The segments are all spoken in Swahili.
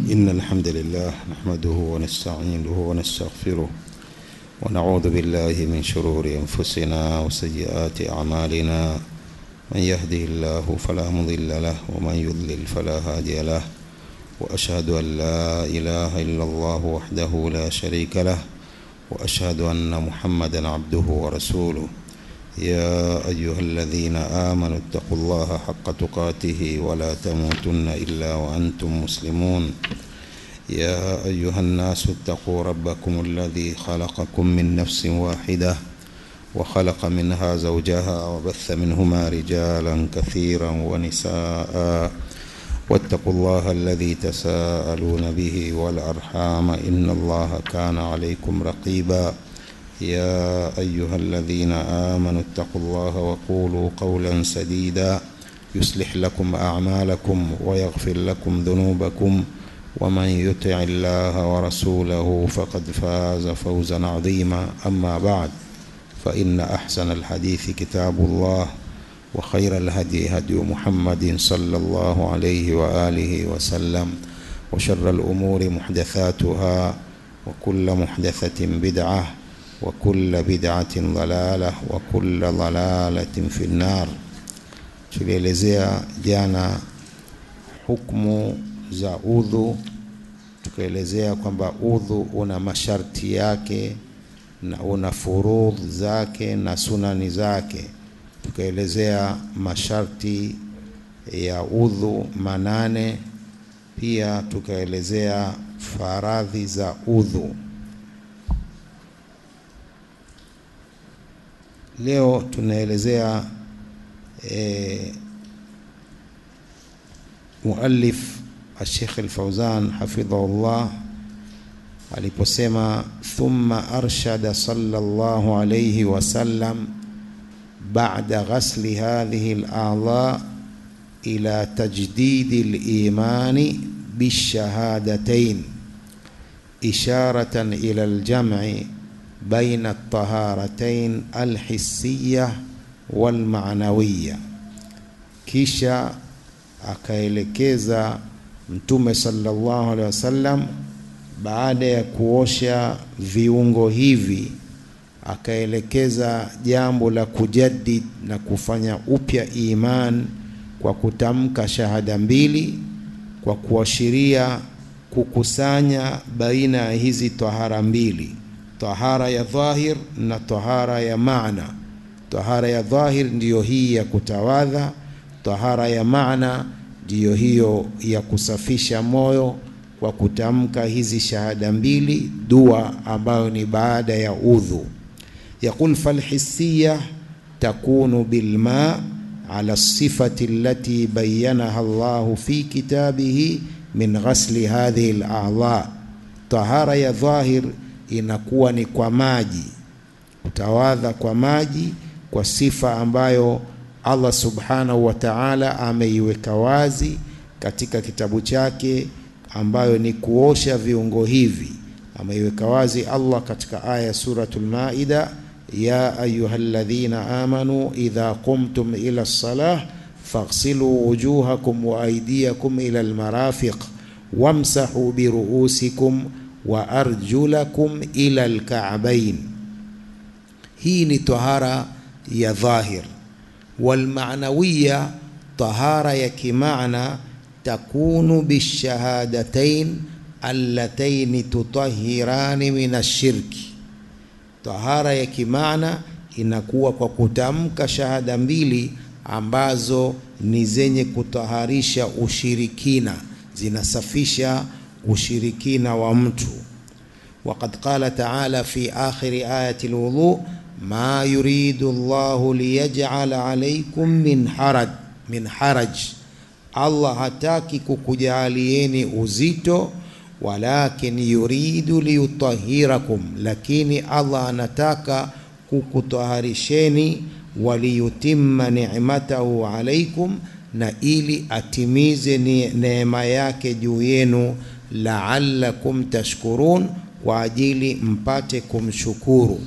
إن الحمد لله نحمده ونستعينه ونستغفره ونعوذ بالله من شرور أنفسنا وسيئات أعمالنا من يهده الله فلا مضل له ومن يضلل فلا هادي له وأشهد أن لا إله إلا الله وحده لا شريك له وأشهد أن محمدا عبده ورسوله يا أيها الذين آمنوا اتقوا الله حق تقاته ولا تموتن إلا وأنتم مسلمون يا أيها الناس اتقوا ربكم الذي خلقكم من نفس واحدة وخلق منها زوجها وبث منهما رجالا كثيرا ونساء واتقوا الله الذي تساءلون به والأرحام إن الله كان عليكم رقيبا يا أيها الذين آمنوا اتقوا الله وقولوا قولا سديدا يصلح لكم أعمالكم ويغفر لكم ذنوبكم ومن يطع الله ورسوله فقد فاز فوزا عظيما أما بعد فإن أحسن الحديث كتاب الله وخير الهدي هدي محمد صلى الله عليه وآله وسلم وشر الأمور محدثاتها وكل محدثة بدعة وكل بدعة ضلالة وكل ضلالة في النار tulielezea jana hukmu za udhu tukaelezea kwamba udhu una masharti yake na una furudh zake na sunani zake tukaelezea masharti ya udhu manane pia tukaelezea faradhi za udhu leo tunaelezea e, muallif Sheikh Al-Fauzan hafidhahullah aliposema thumma arshada sallallahu alayhi wasallam ba'da ghasli hadhihi al-a'dha ila tajdid al-iman بالشهادتين إشارة إلى الجمع بين الطهارتين الحسية والمعنوية kisha akaelekeza mtume sallallahu alaihi wasallam baada ya kuosha viungo hivi akaelekeza jambo la kujaddid na kufanya upya iman kwa kutamka shahada mbili kwa kuashiria kukusanya baina ya hizi tahara mbili tahara ya dhahir na tahara ya maana tahara ya dhahir ndiyo hii ya kutawadha tahara ya maana ndiyo hiyo ya kusafisha moyo kwa kutamka hizi shahada mbili dua ambayo ni baada ya udhu yaqul falhisiya takunu bilma ala sifati allati bayyanaha Allahu fi kitabihi min ghasli hadhihi al-a'dha tahara ya dhahir inakuwa ni kwa maji utawadha kwa maji kwa sifa ambayo Allah subhanahu wa ta'ala ameiweka wazi katika kitabu chake ambayo ni kuosha viungo hivi ameiweka wazi Allah katika aya suratul maida ya ayyuhalladhina amanu idha qumtum ila as-salah faghsilu wujuhakum wa aydiyakum ila al-marafiq wamsahu bi ru'usikum wa arjulakum ila alka'bayn hii ni tahara ya dhahir walmaanawiya tahara ya kimaana takunu bishahadatain allataini tutahirani min ashirki tahara ya kimaana inakuwa kwa kutamka shahada mbili ambazo ni zenye kutaharisha ushirikina zinasafisha ushirikina wa mtu وقد قال تعالى في آخر آية الوضوء ما يريد الله ليجعل عليكم من حرج من حرج Allah hataki kukujalieni uzito walakin yuridu liyutahhirakum lakini Allah anataka kukutaharisheni waliyutimma ni'matahu alaikum na ili atimize neema yake juu yenu la'allakum tashkurun kwa ajili mpate kumshukuru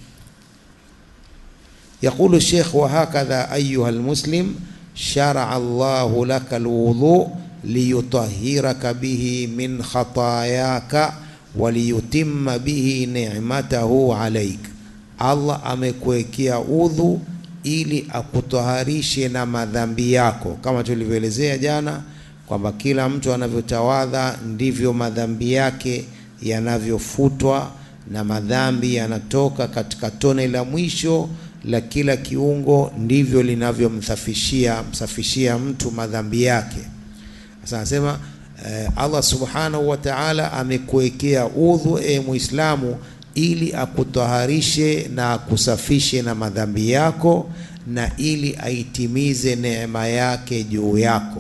يقول الشيخ وهكذا أيها المسلم شرع الله لك الوضوء liyutahhiraka bihi min khatayaka waliyutimma bihi ni'matahu alaik, Allah amekuwekea udhu ili akutaharishe na madhambi yako, kama tulivyoelezea jana kwamba kila mtu anavyotawadha ndivyo madhambi yake yanavyofutwa na madhambi yanatoka katika tone la mwisho la kila kiungo, ndivyo linavyomsafishia msafishia mtu madhambi yake. Sasa anasema eh, Allah subhanahu wa ta'ala amekuwekea udhu e Muislamu ili akutaharishe na akusafishe na madhambi yako na ili aitimize neema yake juu yako.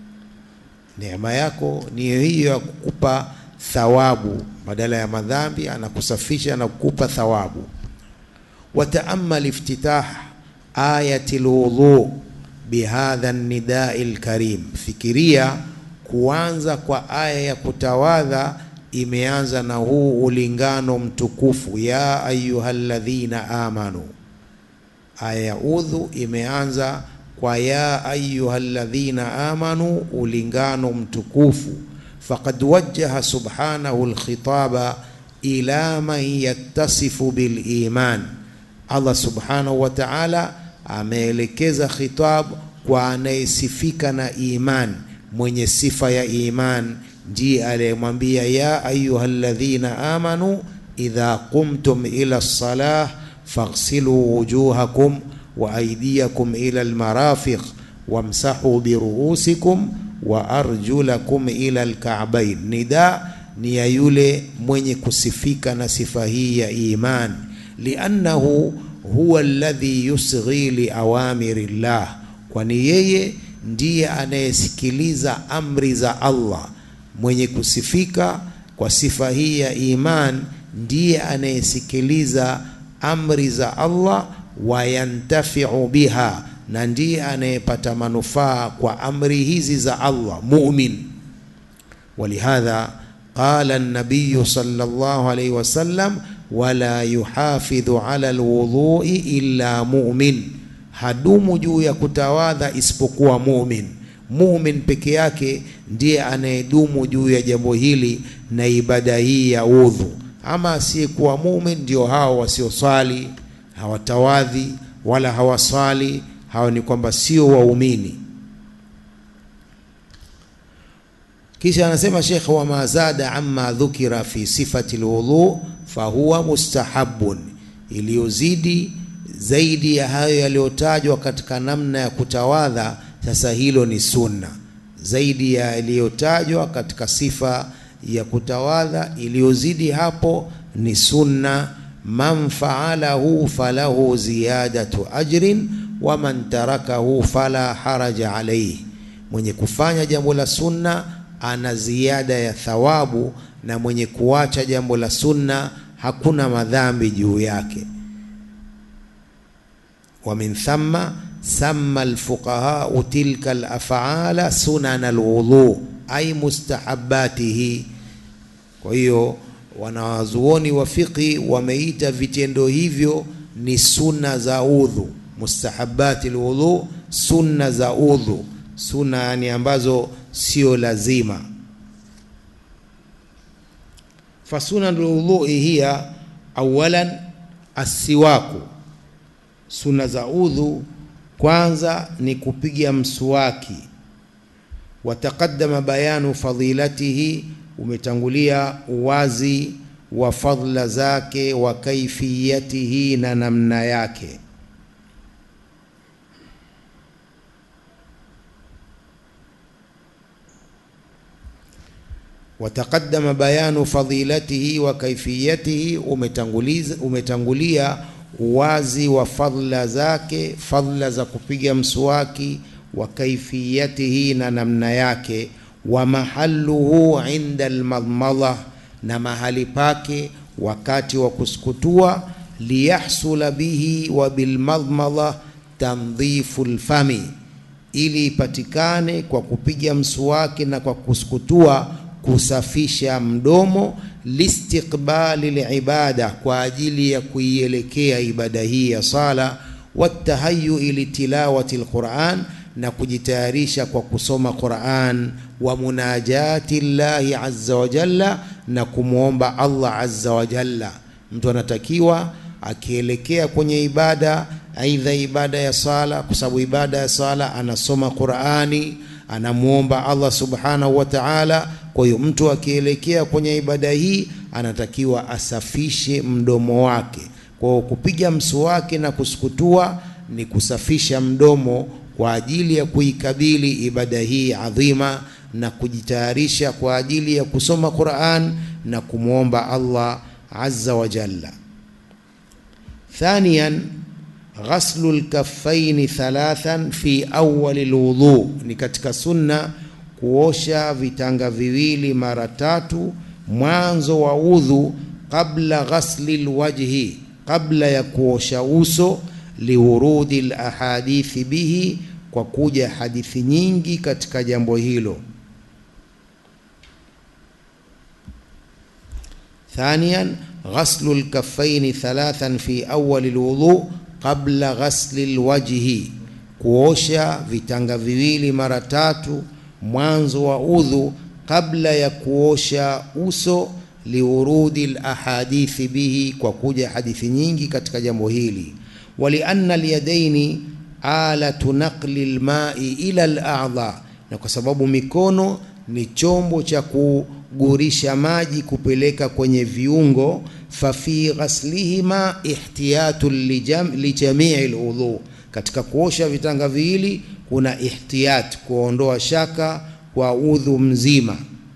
Neema yako ni hiyo ya kukupa thawabu badala ya madhambi, anakusafisha na kukupa thawabu. Wataamal iftitah ayati lwudhu bihadha nidai lkarim, fikiria kuanza kwa aya ya kutawadha imeanza na huu ulingano mtukufu, ya ayyuhalladhina amanu. Aya ya udhu imeanza kwa ya ayyuhalladhina amanu, ulingano mtukufu. Faqad wajjaha subhanahu alkhitaba ila man yattasifu biliman, Allah subhanahu wa ta'ala ameelekeza khitab kwa anayesifika na iman, mwenye sifa ya iman ndiye aliyemwambia ya ayyuhalladhina amanu idha qumtum ila lsalah faghsilu wujuhakum wa aydiyakum ila almarafiq wamsahu biruusikum wa arjulakum ila alka'bayn. Nida ni ya yule mwenye kusifika na sifa hii ya iman, liannahu huwa alladhi yusghi liawamiri llah, kwani yeye ndiye anayesikiliza amri za Allah. Mwenye kusifika kwa sifa hii ya iman ndiye anayesikiliza amri za Allah, wayantafiu biha, na ndiye anayepata manufaa kwa amri hizi za Allah, mumin. Walihadha qala an-nabiy sallallahu alayhi wasallam, wala yuhafidhu ala alwudhui illa mumin, hadumu juu ya kutawadha isipokuwa mumin. Mumin peke yake ndiye anayedumu juu ya jambo hili na ibada hii ya udhu. Ama asiyekuwa mumin ndio hao wasioswali, hawatawadhi wala hawaswali, hao ni kwamba sio waumini. Kisha anasema Sheikh, wa ma zada amma dhukira fi sifati alwudhu fahuwa mustahabun, iliyozidi zaidi ya hayo yaliyotajwa katika namna ya kutawadha sasa hilo ni sunna zaidi ya iliyotajwa katika sifa ya kutawadha. Iliyozidi hapo ni sunna. Man faalahu falahu ziyadatu ajrin wa man tarakahu fala haraja alayhi, mwenye kufanya jambo la sunna ana ziada ya thawabu, na mwenye kuacha jambo la sunna hakuna madhambi juu yake. wa min thamma sama alfuqahau tilka alafala sunan alwudhu ay mustahabatihi. Kwa hiyo wanawazuoni wa fiqhi wameita vitendo hivyo ni sunna za udhu, mustahabati alwudhu, sunna za udhu, sunna yani ambazo sio lazima. Fasunan alwudhui hiya awalan asiwaku, sunna za udhu kwanza ni kupiga mswaki. Wataqaddama bayanu fadilatihi, umetangulia uwazi wa fadla zake, wa kaifiyatihi, na namna yake. Wataqaddama bayanu fadilatihi wa kaifiyatihi, umetanguliza umetangulia uwazi wa fadhila zake, fadhila za kupiga mswaki, wa kaifiyatihi, na namna yake, wa mahalluhu inda almadmadha, na mahali pake wakati wa kusukutua, liyahsula bihi wa bilmadmadha tandhifu lfami, ili ipatikane kwa kupiga mswaki na kwa kusukutua kusafisha mdomo listiqbali libada, kwa ajili ya kuielekea ibada hii ya sala. Watahayui litilawati lquran, na kujitayarisha kwa kusoma Qur'an wa munajati llahi azza wa jalla na kumwomba Allah azza wa jalla. Mtu anatakiwa akielekea kwenye ibada, aidha ibada ya sala, kwa sababu ibada ya sala anasoma Qur'ani, anamwomba Allah subhanahu wa ta'ala. Kwa hiyo mtu akielekea kwenye ibada hii anatakiwa asafishe mdomo wake. Kwa hiyo kupiga mswaki na kusukutua ni kusafisha mdomo kwa ajili ya kuikabili ibada hii adhima na kujitayarisha kwa ajili ya kusoma Qur'an na kumwomba Allah azza wa jalla. Thaniyan, ghaslu lkaffaini thalathan fi awali lwudhu, ni katika sunna kuosha vitanga viwili mara tatu mwanzo wa udhu, qabla ghasli lwajhi, kabla ya kuosha uso, liwurudi lahadithi bihi, kwa kuja hadithi nyingi katika jambo hilo. Thaniyan, ghaslu lkaffaini thalathan fi awali lwudhu qabla ghasli lwajhi, kuosha vitanga viwili mara tatu mwanzo wa udhu kabla ya kuosha uso, liurudi lahadithi bihi, kwa kuja hadithi nyingi katika jambo hili. Walianna alyadaini alatu naqli lmai ila ladha, na kwa sababu mikono ni chombo cha kugurisha maji kupeleka kwenye viungo. Fafi ghaslihima ihtiyatu lijamii ludhu, katika kuosha vitanga viwili kuna ihtiyat, kuondoa shaka kwa udhu mzima.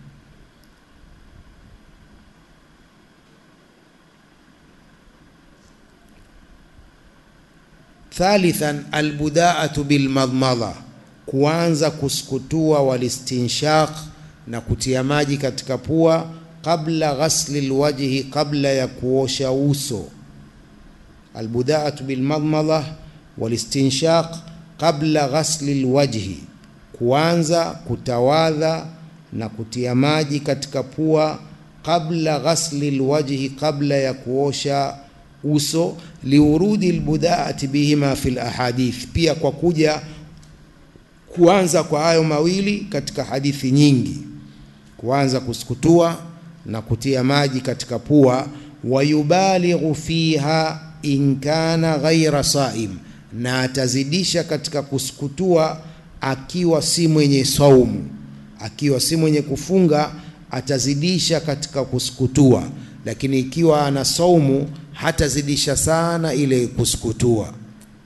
Thalithan, albudaatu bilmadmadha, kuanza kusukutua, walistinshaq, na kutia maji katika pua, qabla ghasli lwajhi, kabla ya kuosha uso. Albudaatu bilmadmadha walistinshaq qabla ghasli lwajhi, kuanza kutawadha na kutia maji katika pua qabla ghasli lwajhi, kabla ya kuosha uso. Liurudi lbudaati bihima fi lahadith, pia kwa kuja kuanza kwa hayo mawili katika hadithi nyingi, kuanza kusukutua na kutia maji katika pua. Wayubalighu fiha in kana ghaira saim na atazidisha katika kusukutua akiwa si mwenye saumu, akiwa si mwenye kufunga atazidisha katika kusukutua, lakini ikiwa ana saumu hatazidisha sana ile kusukutua.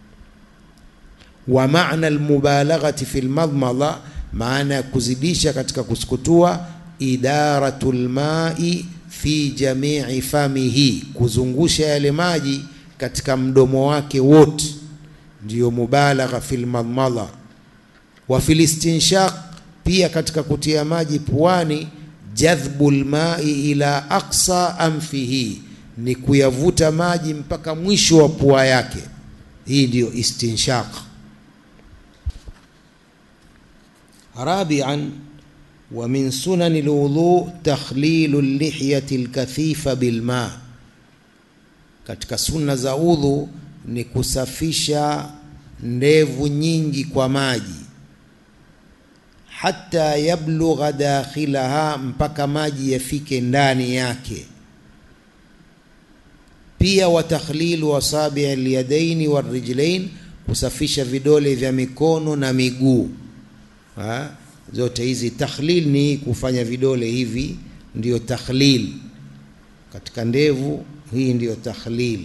Wa maana almubalaghati fi lmadmadha, maana ya kuzidisha katika kusukutua, idaratu lmai fi jamii famihi, kuzungusha yale maji katika mdomo wake wote ndiyo mubalagha fil madmadha. Wa fil istinshaq, pia katika kutia maji puani, jadhbu lmai ila aqsa anfihi, ni kuyavuta maji mpaka mwisho wa pua yake. Hii ndiyo istinshaq. Rabian, wa min sunani lwudhu takhlilu lihyati lkathifa bilma, katika sunna za udhu ni kusafisha ndevu nyingi kwa maji, hata yablugha dakhilaha, mpaka maji yafike ndani yake. Pia wa takhlilu asabi alyadaini warijlain, kusafisha vidole vya mikono na miguu. Zote hizi takhlil ni kufanya vidole hivi, ndiyo takhlil katika ndevu. Hii ndiyo takhlil.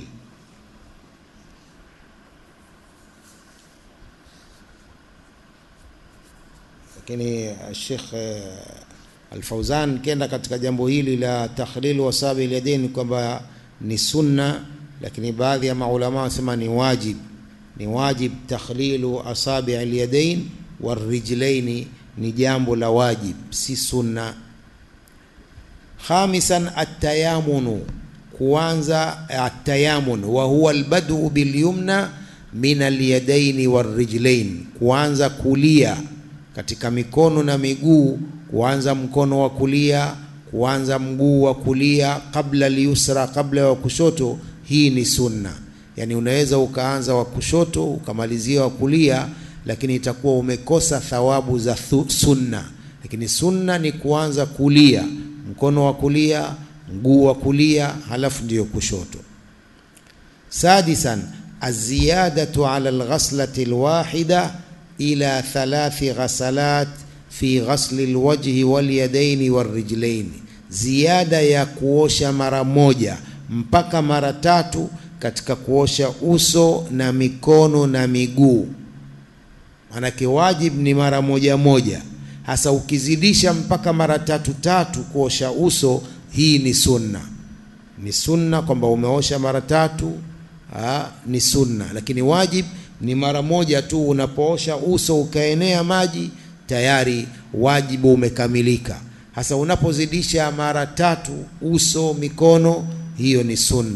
Lakini Sheikh Al-Fauzan kenda katika jambo hili la takhlil wasabi alyadain kwamba ni sunna, lakini baadhi ya maulama wanasema ni wajib, ni wajib takhlilu asabi alyadain warijlaini, ni jambo la wajib, si sunna. Khamisan atayamunu, kuanza atayamun, wa huwa albadu bilyumna min alyadaini warijlain, kuanza kulia katika mikono na miguu, kuanza mkono wa kulia, kuanza mguu wa kulia, kabla liusra, kabla wa kushoto. Hii ni sunna, yani unaweza ukaanza wa kushoto ukamalizia wa kulia, lakini itakuwa umekosa thawabu za thu, sunna. Lakini sunna ni kuanza kulia, mkono wa kulia, mguu wa kulia, halafu ndiyo kushoto. Sadisan, aziyadatu ala alghaslati alwahida ila thalathi ghasalat fi ghasli alwajhi walyadaini warrijlaini, ziada ya kuosha mara moja mpaka mara tatu katika kuosha uso na mikono na miguu. Manake wajib ni mara moja moja, hasa ukizidisha mpaka mara tatu tatu kuosha uso, hii ni sunna. Ni sunna kwamba umeosha mara tatu, aa, ni sunna, lakini wajib ni mara moja tu. Unapoosha uso ukaenea maji, tayari wajibu umekamilika. Hasa unapozidisha mara tatu uso, mikono, hiyo ni sunna.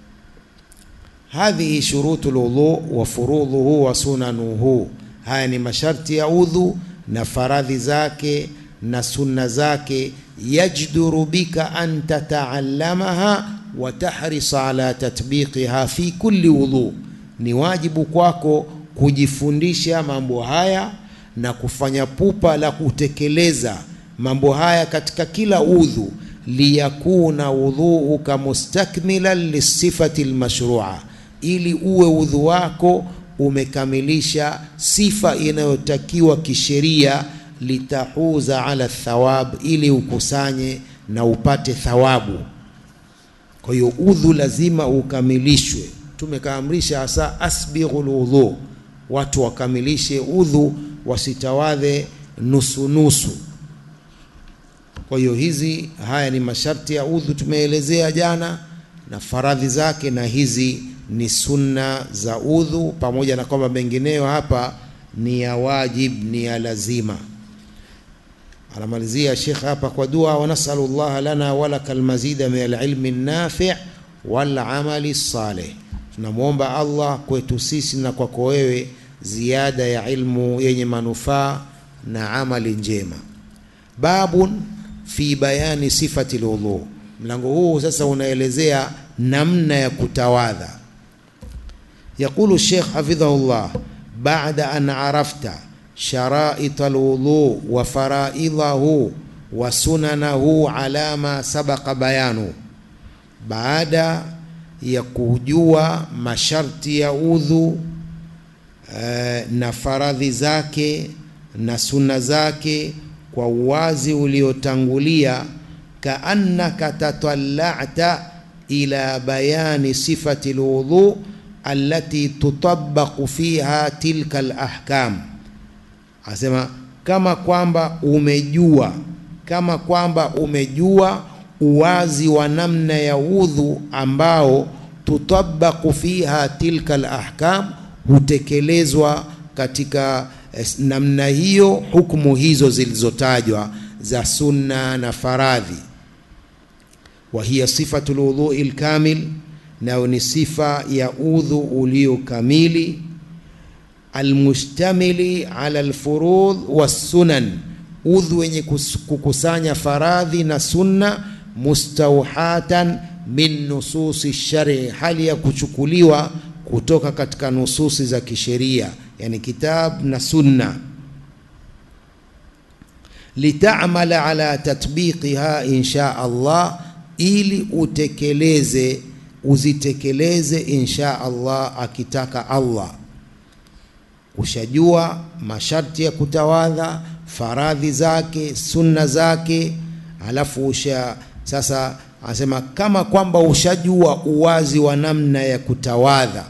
Hadhihi shurutu lwudhu wa furudhuhu wa sunanuhu, haya ni masharti ya udhu na faradhi zake na sunna zake. Yajduru bika an tataallamaha wa tahrisa ala tatbiqiha fi kulli wudhu, ni wajibu kwako kujifundisha mambo haya na kufanya pupa la kutekeleza mambo haya katika kila udhu, liyakuna wudhuuka mustakmilan lisifati lmashrua ili uwe udhu wako umekamilisha sifa inayotakiwa kisheria, litahuza ala thawab, ili ukusanye na upate thawabu. Kwa hiyo udhu lazima ukamilishwe. Tumekaamrisha hasa asbighul udhu, watu wakamilishe udhu, wasitawadhe nusu nusu. Kwa hiyo hizi, haya ni masharti ya udhu tumeelezea jana na faradhi zake, na hizi ni sunna za udhu, pamoja na kwamba mengineyo hapa ni ya wajib, ni ya lazima. Anamalizia Sheikh hapa kwa dua, wa nasalu llaha lana walaka almazida min alilmi nafi' wal amali salih, tunamwomba Allah kwetu sisi na kwako wewe ziada ya ilmu yenye manufaa na amali njema. Babun fi bayani sifati lwudhu, mlango huu sasa unaelezea namna ya kutawadha. Yaqulu Sheikh hafidhahullah, baada an arafta sharaita alwudhu wa faraidahu wa sunanahu ala ma sabaqa bayanu, baada ya kujua masharti ya udhu eh, na faradhi zake na sunna zake kwa uwazi uliotangulia, kaannaka tatalla'ta ila bayani sifati alwudhu allati tutabaqu fiha tilka alahkam, asema kama kwamba umejua, kama kwamba umejua uwazi wa namna ya udhu ambao tutabaqu fiha tilka alahkam, hutekelezwa katika namna hiyo hukumu hizo zilizotajwa za sunna na faradhi. Wa hiya sifatu lwudhui lkamil, nayo ni sifa ya udhu ulio kamili. Almustamili ala lfurudh wassunan, udhu wenye kukusanya faradhi na sunna. Mustauhatan min nususi shari, hali ya kuchukuliwa kutoka katika nususi za kisheria yani kitab na sunna. Litamala ala tatbiqiha insha Allah, ili utekeleze uzitekeleze insha Allah, akitaka Allah. Ushajua masharti ya kutawadha, faradhi zake, sunna zake, alafu usha sasa, anasema kama kwamba ushajua uwazi wa namna ya kutawadha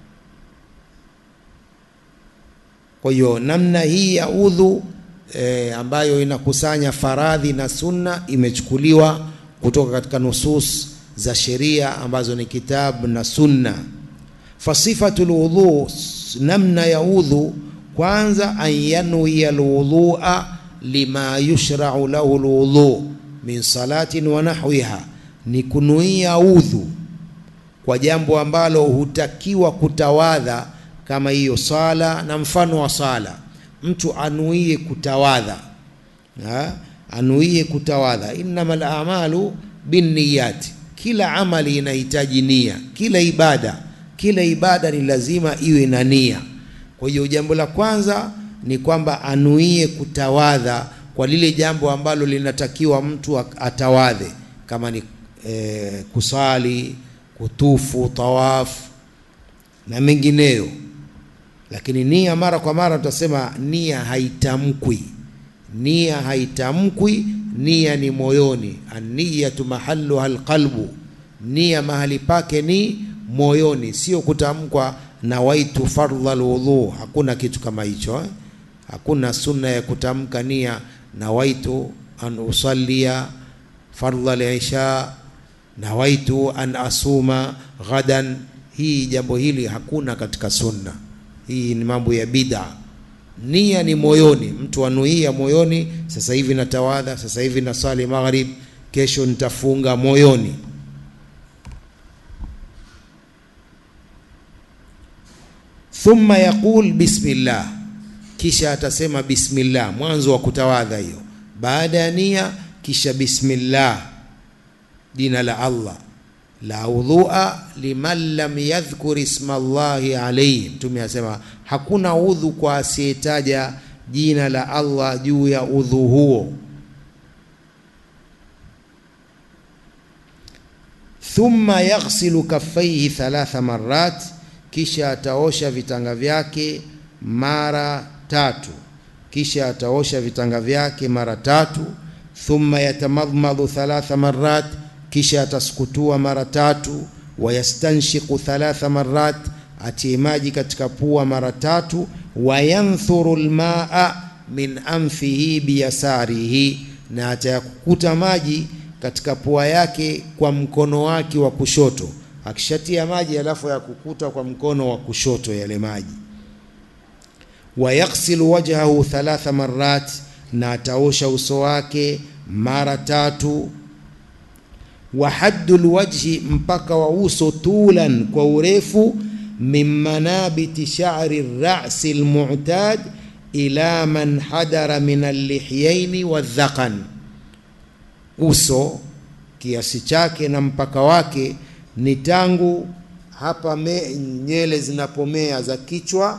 Kwa hiyo namna hii ya udhu e, ambayo inakusanya faradhi na sunna imechukuliwa kutoka katika nusus za sheria ambazo ni kitabu na sunna. Fasifatu lwudhu, namna ya udhu, kwanza an yanwiya lwudhua lima yushrau lahu lwudhu min salatin wa nahwiha, ni kunuia udhu kwa jambo ambalo hutakiwa kutawadha kama hiyo sala na mfano wa sala, mtu anuie kutawadha ha? anuie kutawadha. Innamal a'malu binniyati, kila amali inahitaji nia, kila ibada, kila ibada ni lazima iwe na nia. Kwa Kwa hiyo jambo la kwanza ni kwamba anuie kutawadha kwa lile jambo ambalo linatakiwa mtu atawadhe, kama ni e, kusali, kutufu, tawafu na mengineyo. Lakini nia, mara kwa mara tutasema nia haitamkwi, nia haitamkwi, nia ni moyoni. An-niyatu mahalluha alqalbu, nia mahali pake ni moyoni, sio kutamkwa nawaitu fardha alwudhu. Hakuna kitu kama hicho eh? Hakuna sunna ya kutamka nia nawaitu an usallia fardha al-isha, nawaitu an asuma ghadan. Hii jambo hili hakuna katika sunna. Hii ni mambo ya bid'a. Nia ni moyoni, mtu anuia moyoni, sasa hivi natawadha, sasa hivi nasali maghrib, kesho nitafunga, moyoni. Thumma yaqul bismillah, kisha atasema bismillah, mwanzo wa kutawadha hiyo. Baada ya nia, kisha bismillah, jina la Allah la udhua liman lam yadhkur isma Allahi alayhi. Mtume asema hakuna udhu kwa asiyetaja jina la Allah juu ya udhu huo. Thumma yaghsilu kaffaihi thalatha marrat, kisha ataosha vitanga vyake mara tatu, kisha ataosha vitanga vyake mara tatu. Thumma yatamadmadu thalatha marrat kisha atasukutua mara tatu. Wayastanshiqu thalatha marrat, atie maji katika pua mara tatu. Wayanthuru lmaa min anfihi biyasarihi, na atayakukuta maji katika pua yake kwa mkono wake wa kushoto. Akishatia maji alafu yakukuta kwa mkono wa kushoto yale maji. Wayaghsilu wajhahu thalatha marrat, na ataosha uso wake mara tatu wa haddul wajhi, mpaka wa uso, tulan, kwa urefu, min manabiti sha'ri rasi almu'tad ila man hadara min allihyaini wadhaqan, uso kiasi chake na mpaka wake ni tangu hapa me, nyele zinapomea za kichwa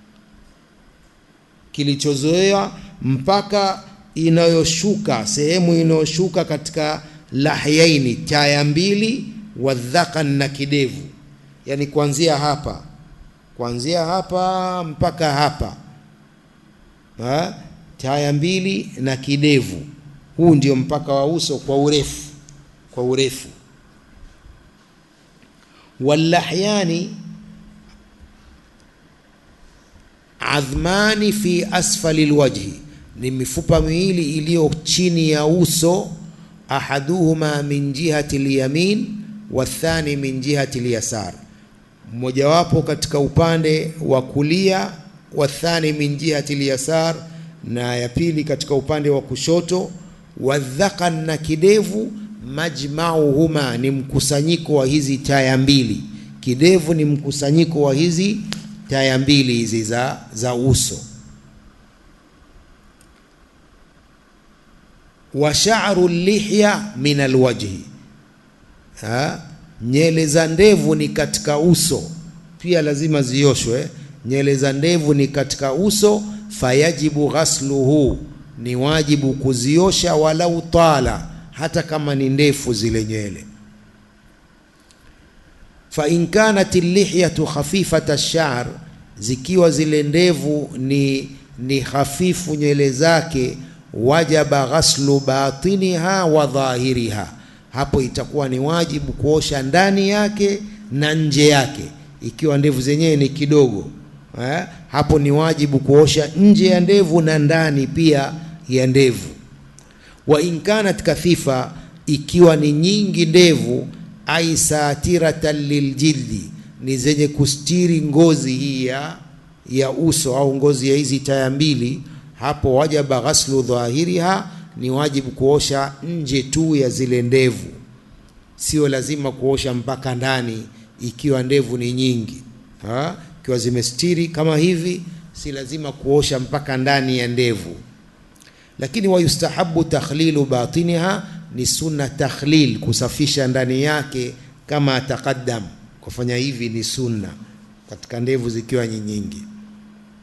kilichozoea mpaka inayoshuka sehemu inayoshuka katika lahyaini taya mbili, wadhakan na kidevu, yani kuanzia hapa kuanzia hapa mpaka hapa ha? taya mbili na kidevu. Huu ndio mpaka wa uso kwa urefu, kwa urefu. Wallahyani adhmani fi asfali lwajhi, ni mifupa miwili iliyo chini ya uso ahaduhuma min jihati lyamin wathani min jihati lyasar, mmojawapo katika upande wa kulia, wathani min jihati lyasar, na ya pili katika upande wa kushoto. Wadhakan, na kidevu, majmauhuma, ni mkusanyiko wa hizi taya mbili. Kidevu ni mkusanyiko wa hizi taya mbili hizi za, za uso wa sha'ru lihya min alwajhi, nyele za ndevu ni katika uso pia, lazima zioshwe. Nyele za ndevu ni katika uso, fayajibu ghasluhu, ni wajibu kuziosha, walau tala, hata kama ni ndefu zile nywele. Fa in kanat lihyatu khafifata ash-sha'r, zikiwa zile ndevu ni, ni hafifu nywele zake wajaba ghaslu batiniha wa dhahiriha, hapo itakuwa ni wajibu kuosha ndani yake na nje yake. Ikiwa ndevu zenyewe ni kidogo eh, hapo ni wajibu kuosha nje ya ndevu na ndani pia ya ndevu. Wa in kanat kathifa, ikiwa ni nyingi ndevu, ai satiratan liljildi, ni zenye kustiri ngozi hii ya ya uso au ngozi ya hizi taya mbili hapo wajaba ghaslu dhahiriha, ni wajibu kuosha nje tu ya zile ndevu, sio lazima kuosha mpaka ndani ikiwa ndevu ni nyingi ha? Ikiwa zimestiri kama hivi, si lazima kuosha mpaka ndani ya ndevu. Lakini wayustahabu takhlilu batiniha, ni sunna takhlil, kusafisha ndani yake, kama taqaddam, kufanya hivi ni sunna katika ndevu zikiwa nyingi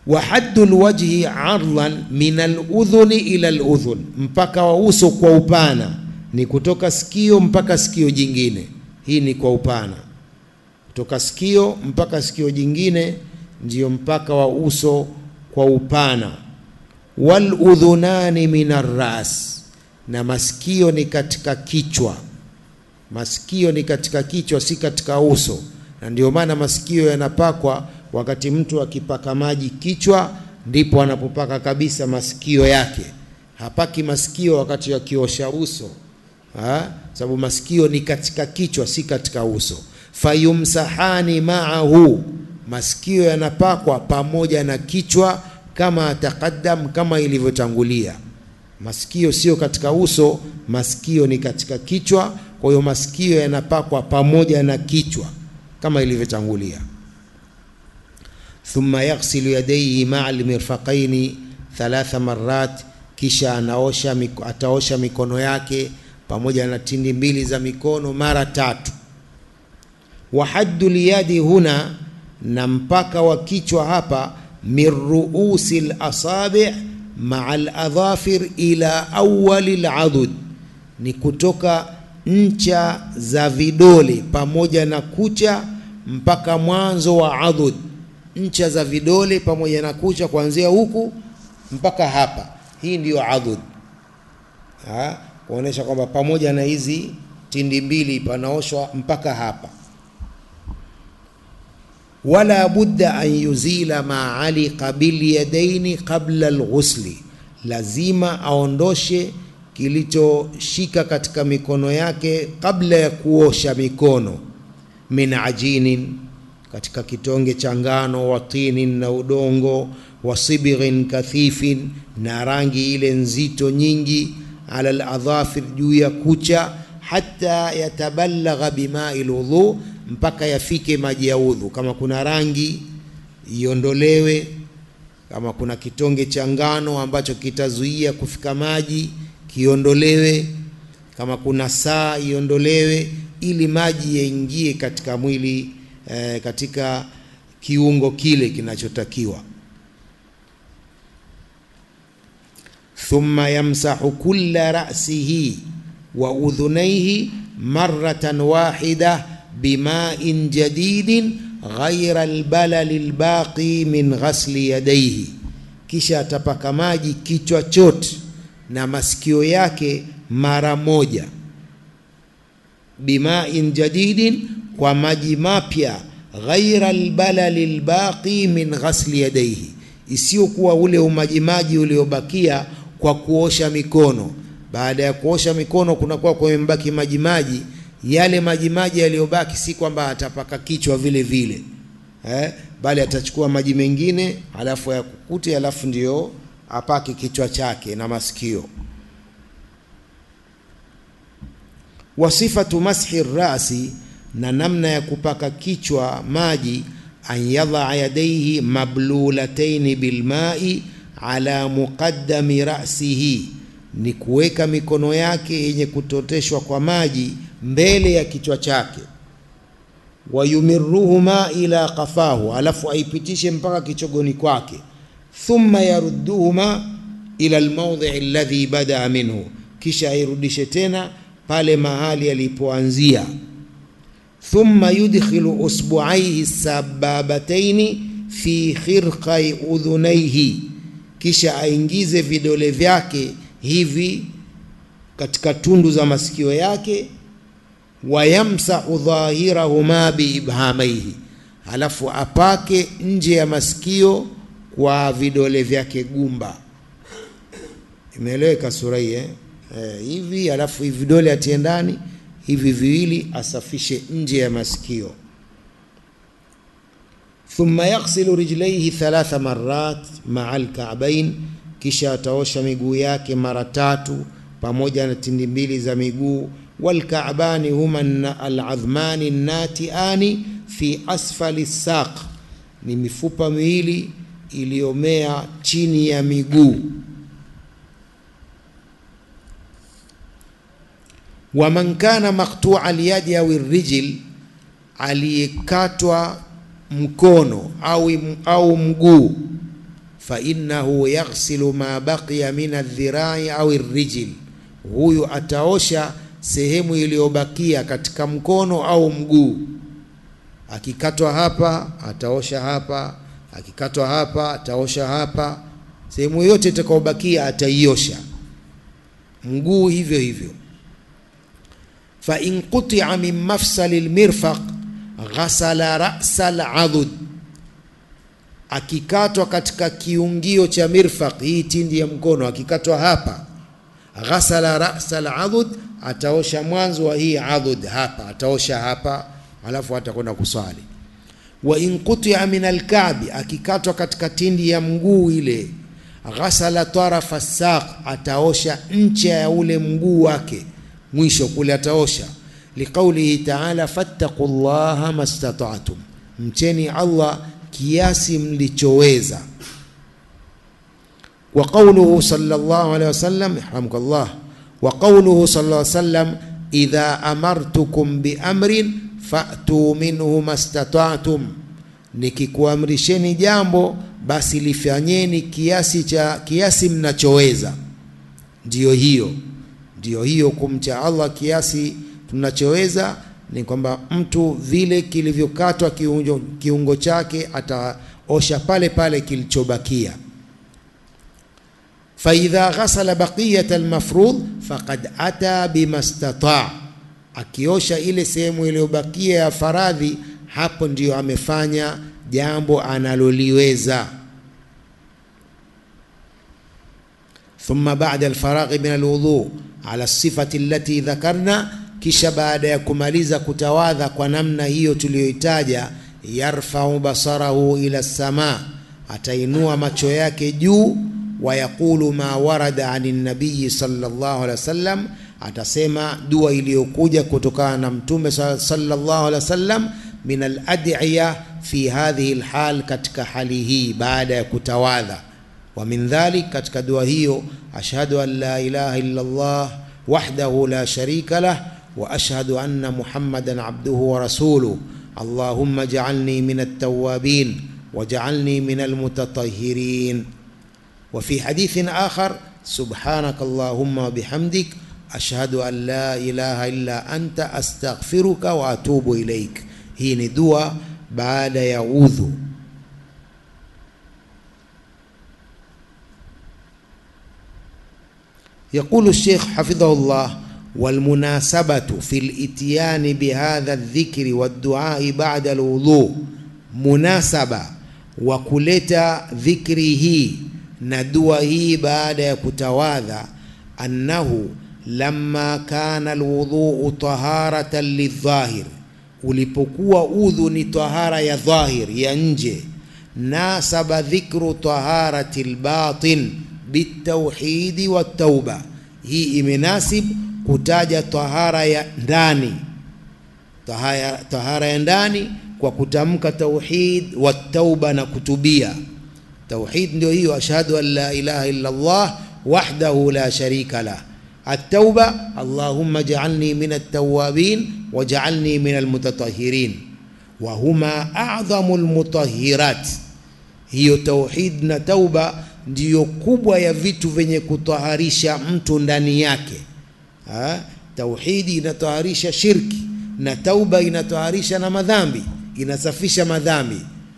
wa haddu lwajhi ardhan min aludhuni ila aludhun, mpaka wa uso kwa upana ni kutoka sikio mpaka sikio jingine. Hii ni kwa upana, kutoka sikio mpaka sikio jingine ndiyo mpaka wa uso kwa upana. Waludhunani min arras, na masikio ni katika kichwa. Masikio ni katika kichwa, si katika uso, na ndio maana masikio yanapakwa wakati mtu akipaka maji kichwa, ndipo anapopaka kabisa masikio yake. Hapaki masikio wakati akiosha uso ha? Sababu masikio ni katika kichwa, si katika uso. Fayumsahani maahu, masikio yanapakwa pamoja na kichwa, kama taqaddam, kama ilivyotangulia. Masikio sio katika uso, masikio ni katika kichwa. Kwa hiyo masikio yanapakwa pamoja na kichwa kama ilivyotangulia. Thumma yaghsilu yadayhi maa almirfaqaini thalatha marrat, kisha anaosha ataosha mikono yake pamoja na tindi mbili za mikono mara tatu. Wa haddu liyadi huna, na mpaka wa kichwa hapa, min ruusi lasabi maa aladhafir ila awali ladud, ni kutoka ncha za vidole pamoja na kucha mpaka mwanzo wa adud. Ncha za vidole pamoja na kucha kuanzia huku mpaka hapa, hii ndiyo adud ha? kuonesha kwamba pamoja na hizi tindi mbili panaoshwa mpaka hapa. Wala budda an yuzila ma aliqa bilyadaini qabla alghusli, lazima aondoshe kilichoshika katika mikono yake kabla ya kuosha mikono. Min ajinin, katika kitonge cha ngano, wa tinin, na udongo, wa sibghin kathifin, na rangi ile nzito nyingi ala aladhafir, juu ya kucha, hata yatabalagha bimai lwudhu, mpaka yafike maji ya udhu. Kama kuna rangi iondolewe, kama kuna kitonge cha ngano ambacho kitazuia kufika maji kiondolewe, kama kuna saa iondolewe, ili maji yaingie katika mwili eh, katika kiungo kile kinachotakiwa. Thumma yamsahu kulla ra'sihi wa udhunaihi maratan wahida bimain jadidin ghaira albalali albaqi min ghasli yadaihi, kisha atapaka maji kichwa chote na masikio yake mara moja. Bimain jadidin, kwa maji mapya. Ghaira albalali albaqi min ghasli yadaihi, isiyokuwa ule umajimaji uliobakia kwa kuosha mikono. Baada ya kuosha mikono kunakuwa kumebaki majimaji, yale majimaji yaliyobaki si kwamba atapaka kichwa vile vile eh, bali atachukua maji mengine halafu yakukute, halafu ndio apake kichwa chake na masikio. Wasifatu mashi rasi, na namna ya kupaka kichwa maji, an yadhaa yadaihi mablulataini bilmai ala muqaddami rasihi, ni kuweka mikono yake yenye kutoteshwa kwa maji mbele ya kichwa chake. Wayumiruhuma ila qafahu, alafu aipitishe mpaka kichogoni kwake. Thumma yarudduhuma ila almawdhi alladhi badaa minhu, kisha airudishe tena pale mahali alipoanzia. Thumma yudkhilu usbuaihi sababataini fi khirqai udhunaihi, kisha aingize vidole vyake hivi katika tundu za masikio yake. Wayamsahu dhahirahuma biibhamaihi, halafu apake nje ya masikio kwa vidole vyake gumba. Imeeleweka sura hii eh? Eh, hivi halafu hivi vidole atie ndani hivi viwili, asafishe nje ya masikio. Thumma yaghsilu rijlaihi thalatha marrat maa alka'bain, kisha ataosha miguu yake mara tatu pamoja na tindi mbili za miguu. Walka'bani huma aladhmani natiani fi asfali saq, ni mifupa miwili iliyomea chini ya miguu. wa man kana maqtua alyadi au rijl, aliyekatwa mkono au, au mguu. fainnahu yaghsilu ma baqiya min aldhirai au arrijl, huyu ataosha sehemu iliyobakia katika mkono au mguu. Akikatwa hapa ataosha hapa, akikatwa hapa ataosha hapa, sehemu yote itakayobakia ataiosha. Mguu hivyo hivyo. fa in qutia min mafsali lmirfaq ghasala rasa ladud, akikatwa katika kiungio cha mirfaq, hii tindi ya mkono, akikatwa hapa, ghasala rasa ladud, ataosha mwanzo wa hii adud hapa, ataosha hapa, alafu atakwenda kuswali. Wa in qutia min alkabi, akikatwa katika tindi ya mguu ile, ghasala tarafa saq, ataosha ncha ya ule mguu wake mwisho kule ataosha. Liqaulihi taala fattaqu llaha mastata'tum, mcheni Allah kiasi mlichoweza. Wa qauluhu sallallahu alayhi wasallam, yarhamukallah, wa qauluhu sallallahu alayhi wasallam, idha amartukum bi amrin fa'tu minhu mastata'tum, nikikuamrisheni jambo basi lifanyeni kiasi cha kiasi mnachoweza. Ndiyo hiyo ndiyo hiyo kumcha Allah kiasi tunachoweza, ni kwamba mtu vile kilivyokatwa kiungo, kiungo chake ataosha pale pale kilichobakia. faidha ghasala baqiyat almafrudh faqad ata bima stata, akiosha ile sehemu iliyobakia ya faradhi, hapo ndiyo amefanya jambo analoliweza. thumma ba'da alfaraghi min alwudhu ala sifati allati dhakarna, kisha baada ya kumaliza kutawadha kwa namna hiyo tuliyoitaja, yarfau basarahu ila sama, atainua macho yake juu, wa yaqulu ma warada ani nabiyi sallallahu alaihi wasallam, atasema dua iliyokuja kutokana na mtume sallallahu alaihi wasallam, min aladiya fi hadhihi alhal, katika hali hii baada ya kutawadha wa min dhalik, katika dua hiyo, ashhadu an la ilaha illa Allah wahdahu la sharika lah wa ashhadu anna Muhammadan abduhu wa rasuluh allahumma ja'alni min at-tawwabin waj'alni min al-mutatahhirin. Wa fi hadithin akhar subhanaka allahumma wa bihamdik ashhadu an la ilaha illa anta astaghfiruka wa atubu ilaik. Hii ni dua baada ya udhu. Yaqulu Sheikh hafidhahullah, walmunasabatu fi lityani bihadha ldhikri wadduai bada alwudhu, munasaba wa kuleta dhikri hii na dua hii baada ya kutawadha, annahu lamma kana alwudhuu taharatan lidhahir, ulipokuwa udhu ni tahara ya dhahir ya nje, nasaba dhikru taharati lbatin bitauhidi wa tauba. Hii imenasib kutaja tahara ya ndani, tahara, tahara ya ndani kwa kutamka tauhid wa tauba na kutubia. Tauhid ndio hiyo, ashhadu an la ilaha illa Allah wahdahu la sharika lah. At-tauba, allahumma ja'alni min at-tawwabin waj'alni min al-mutatahhirin, wa huma a'dhamu al-mutahhirat. Hiyo tauhid na tauba ndiyo kubwa ya vitu vyenye kutaharisha mtu ndani yake. Ha? Tauhidi inataharisha shirki na tauba inataharisha na madhambi, inasafisha madhambi.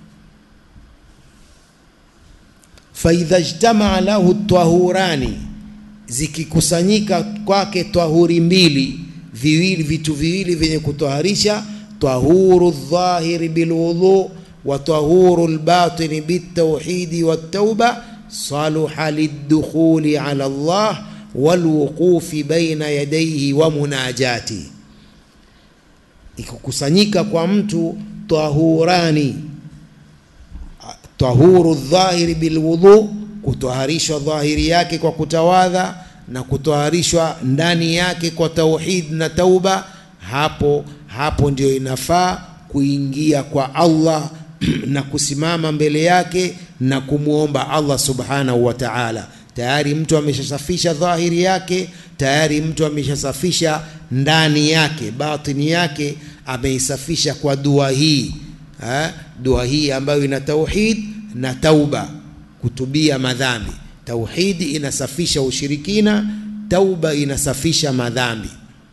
faidha jtamaa lahu tahurani, zikikusanyika kwake tahuri mbili, viwili vitu viwili vyenye kutaharisha, tahuru dhahiri bilwudhu wa tahuru lbatini bitauhidi wattauba saluha lidukhuli ala Allah walwuqufi baina yadayhi wa munajati, ikukusanyika kwa mtu tahurani, tahuru dhahiri bilwudhu, kutaharishwa dhahiri yake kwa kutawadha na kutaharishwa ndani yake kwa tauhid na tauba. Hapo hapo ndio inafaa kuingia kwa Allah na kusimama mbele yake na kumwomba Allah subhanahu wa ta'ala. Tayari mtu ameshasafisha dhahiri yake, tayari mtu ameshasafisha ndani yake, batini yake ameisafisha kwa dua hii ha? dua hii ambayo ina tauhid na tauba, kutubia madhambi. Tauhidi inasafisha ushirikina, tauba inasafisha madhambi.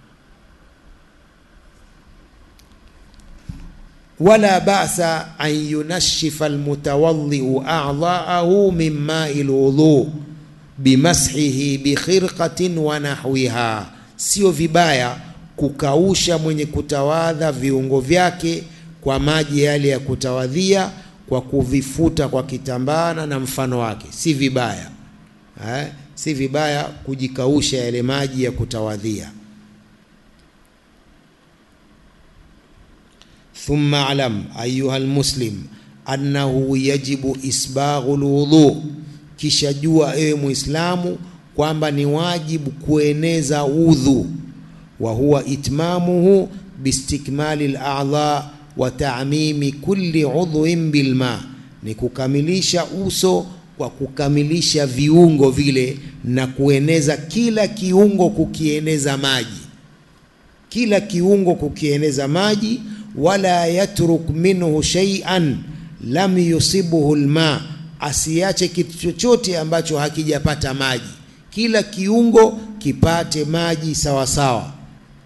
wala ba'sa an yunashifa almutawadhi'u a'dha'ahu min ma'i alwudhu bimashihi bikhirqatin wa nahwiha, sio vibaya kukausha mwenye kutawadha viungo vyake kwa maji yale ya kutawadhia kwa kuvifuta kwa kitambana na mfano wake, si vibaya eh, si vibaya kujikausha yale maji ya kutawadhia. Thumma alam ayuha almuslim annahu yajibu isbaghu lwudhu, kisha jua ewe Muislamu kwamba ni wajibu kueneza udhu, wa huwa itmamuhu bistikmali al-a'dha wa ta'mimi kulli udhuin bilma, ni kukamilisha uso kwa kukamilisha viungo vile na kueneza kila kiungo kukieneza maji, kila kiungo kukieneza maji. Wala yatruk minhu shay'an lam yusibuhu alma, asiache kitu chochote ambacho hakijapata maji, kila kiungo kipate maji sawa sawa.